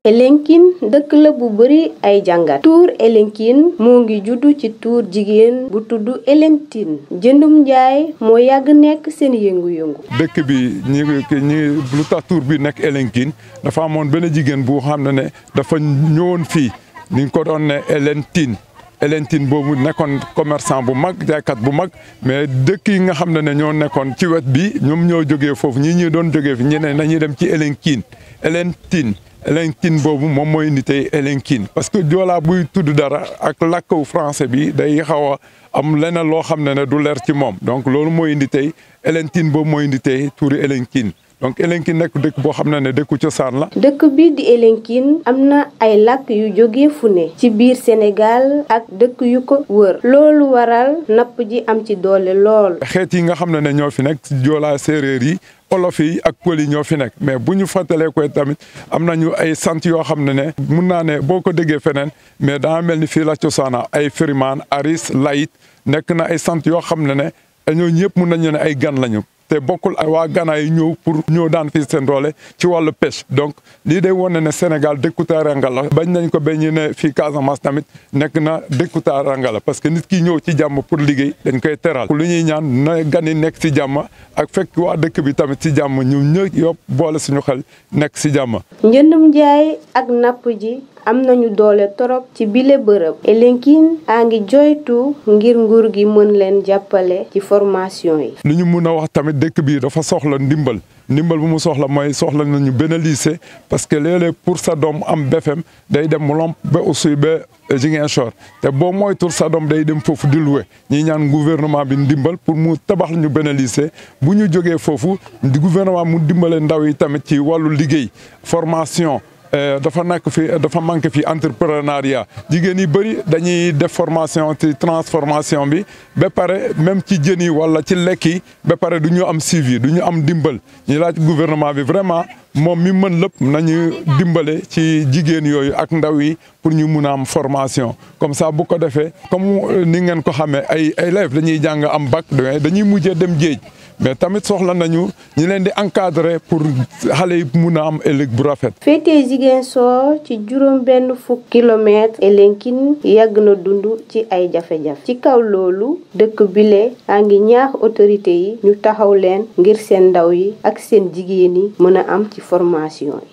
Elinkine dëkk la bu bari ay jàngat tuur Elinkine moo ngi juddu ci tuur jigéen bu tudd Elentine jëndum njaay moo yàgg nekk seen yëngu-yëngu dëkk bi ñi ñi lu tax tuur bi nekk Elinkine dafa amoon benn jigéen bu xam ne ne dafa ñëwoon fii ni ko doon ne Elentine Elentine boobu nekkoon commerçant bu mag jaaykat bu mag mais dëkk yi nga xam ne ne ñoo nekkoon ci wet bi ñoom ñoo jógee foofu ñii ñuy doon jógee fi ñeneen nañuy dem ci Elinkine Elentine Elinkine boobu moom mooy indi tey Elinkine parce que joolaa buy tudd dara ak làkku français bi day xaw a am leneen loo xam ne ne du leer ci moom donc loolu mooy indi tey Elentine boobu mooy indi tey tuuri Elinkine donc Elinkine nekk dëkk boo xam ne ne dëkku cosaan la. dëkk bi di Elinkine am na ay làkk yu jóge fu ne ci biir Sénégal ak dëkk yu ko wër loolu waral napp ji am ci doole lool. xeet yi nga xam ne ne ñoo fi nekk joolaa séeréer yi. olof yi ak pël yi ñoo fi nekk mais bu ñu fàttalee koy tamit am nañu ay sant yoo xam ne ne mun naa ne boo ko déggee feneen mais daa mel ni fii la cosaana ay firimaan aris layit nekk na ay sant yoo xam ne ne ñoo ñëpp mun nañu ne ay gan lañu te bokkul waa Gana yi ñëw pour ñëw daan fii seen doole ci wàllu pêche donc lii day wane ne Sénégal dëkku teranga la bañ nañ ko ba ñu ne fii Casamance tamit nekk na dëkku teranga la parce que nit ki ñëw ci jàmm pour liggéey dañ koy teral lu ñuy ñaan na gan yi nekk ci jàmm ak fekk waa dëkk bi tamit ci jàmm ñu ñë yëpp boole suñu xel nekk ci jàmm. njëndum njaay ak napp ji am nañu doole torop ci bile bërëb Elinkine a ngi joytu ngir nguur gi mën leen jàppale ci formation yi. lu ñu mun a wax tamit dëkk bi dafa soxla ndimbal ndimbal bu mu soxla mooy soxla nañu benn lycée parce que léeg-léeg pour sa doom am BFEM day dem mu lomp ba aussi ba Ziguinchor te boo moytul sa doom day dem foofu di loué ñi ñaan gouvernement bi ndimbal pour mu tabax ñu benn lycée bu ñu jógee foofu gouvernement mu dimbale ndaw yi tamit ci wàllu liggéey formation. dafa nekk fi dafa manqué fi entrepreneuriat jigéen yi bëri dañuy def formation ci transformation bi ba pare même ci jën yi wala ci lekk yi ba pare du ñu am suivi du ñu am dimbal ñu laaj gouvernement bi vraiment moom mi mën lépp nañu dimbale ci jigéen yooyu ak ndaw yi pour ñu mun a am formation comme ça bu ko defee comme ni ngeen ko xamee ay élèves dañuy jàng am bac dañuy mujjee dem géej mais tamit soxla nañu ñi leen di encadrer pour xale yi mun a am ëllëg bu rafet. féetee Ziguinchor ci juróom benn fukk kilomètre Elinkine yàgg na dund ci ay jafe-jafe ci kaw loolu dëkk bile a ngi ñaax autorité yi ñu taxaw leen ngir seen ndaw yi ak seen jigéen yi mën a am ci formation yi.